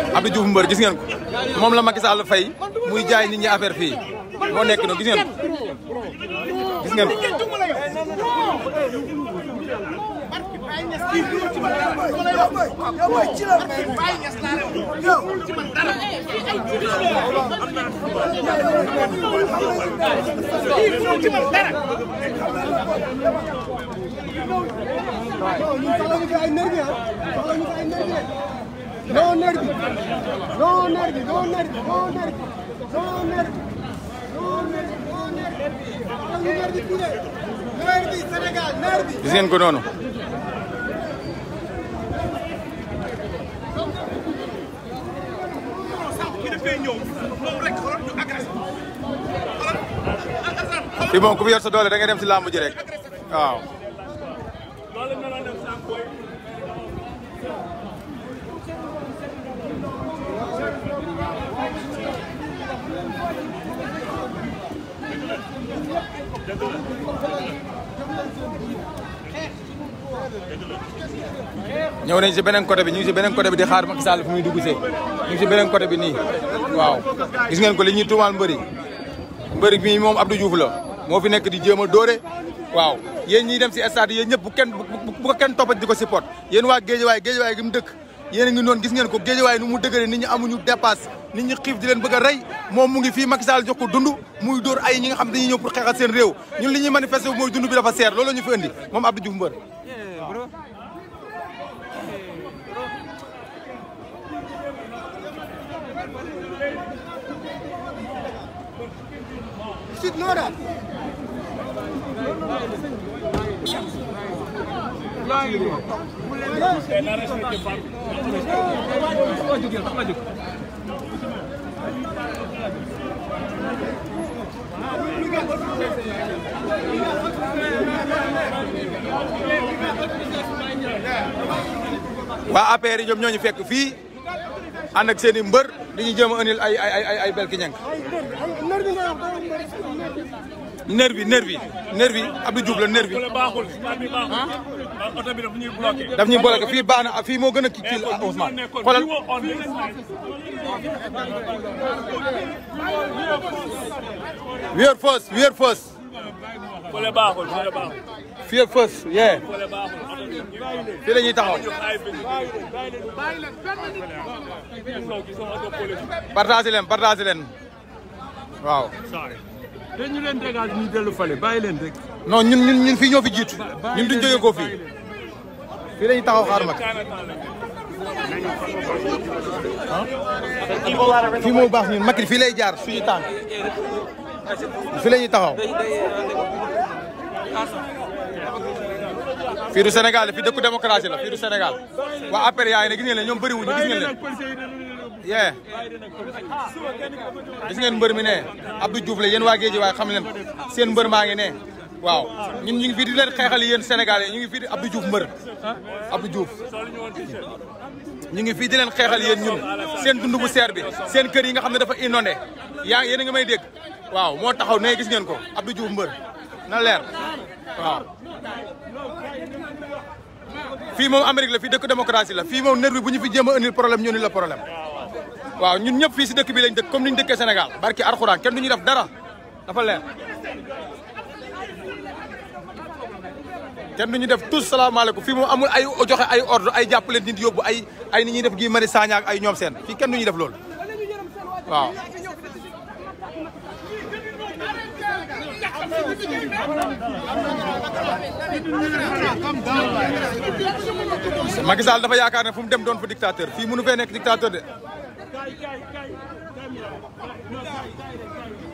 Abdou Diouf mbër gis ngeen ko moom la Macky Sall fay muy jaay nit ñi affaire fii moo nekk noonu gis ngeen ko gis ngeen ko No nervi, no nervi, no nervi, no nervi, no nervi, no nervi, no nervi, no nervi, pure. nervi, Sénégal, nervi. gis ngeen ko noonu fii moom ku fi yor sa doole da ngay dem si làmb ji rek waaw ñëw nañ si beneen côté bi ñu ngi si beneen côté bi di xaar Macky Sall fu muy dugg see ñu ngi si beneen côté bi nii waaw gis ngeen ko li ñuy tuumaal mbëri mbëri bi moom Abdou Diouf la moo fi nekk di jéem a dóore waaw yéen ñiy dem si stade yéen ñëpp bu kenn bu ko kenn toppati di ko support yéen waa Géejawaay Géejawaay gi mu dëkk yéen a ngi noonu gis ngeen ko Géejawaay nu mu dëgëre nit ñi amuñu dépasse nit ñi xiif di leen bëgg a rey moom mu ngi fii Macky Sall jox ko dund muy dóor ay ñi nga xam dañuy ñëw pour xeexal seen réew ñun li ñuy manifester mooy dund bi dafa seer loolu la ñu fi indi moom Abdou Diouf mbër Should know that. waa APR yi ñoom ñoo ñu fekk fii ànd ak seen i mbër dañuy jéem a indil ay ay ay ay belki ñang Nervi nga wax, doo nervi. nervi nervi nervi Abdou Diouf la nervi baaxul bi baaxul oto bi daf ñuy bloqué daf ñuy bloqué fii baax na fii moo gën a kii kii Ousmane xoolal wéer fës wéer fës fële baaxul fële baaxul fii ak fës yee fële baaxul oto bi fii la ñuy taxaw ay bi gisoo oto police partagé leen partagé leen waaw dañu leen dégage ñu dellu fale bàyyi leen rek. non ñun ñun ñun fii ñoo fi jiitu ñun duñ jógee ko fii fii la ñuy taxaw xaar mag fii moo baax ñun Macky fii lay jaar suñu tànk fii la ñuy taxaw fii du Sénégal fii dëkku démocratie la fii du Sénégal waa APR yaa ngi ne gis ngeen leen ñoom bëri wuñu gis ngeen leen yee gis ngeen mbër mi ne Abdou Diouf la yéen waa Géej waaye xam leen seen mbër maa ngi ne waaw ñun ñu ngi fii di leen xeexal yéen Sénégal yi ñu ngi fii di Abdou Diouf mbër Abdou Diouf ñu ngi fii di leen xeexal yéen ñun seen dund bu seer bi seen kër yi nga xam ne dafa inondé yaa yéen a ngi may dégg waaw moo taxaw ne gis ngeen ko Abdou Diouf mbër na leer waaw fii moom Amérique la fii dëkk démocratie la fii moom nerf bi bu ñu fi jéem a indil problème ñu ni la problème waaw ñun ñëpp fii si dëkk bi lañ dëkk comme ni ñu dëkkee Sénégal barki Alxuraan kenn du ñu def dara dafa leer kenn du ñu def tous salaamaaleykum fii moom amul ay joxe ay ordre ay jàppale nit yóbbu ay ay nit ñuy def gi mari Sagna ak ay ñoom seen fii kenn du ñu def loolu waaw Macky Sall dafa yaakaar ne fu mu dem doon fa dictateur fii mënu fee nekk dictateur de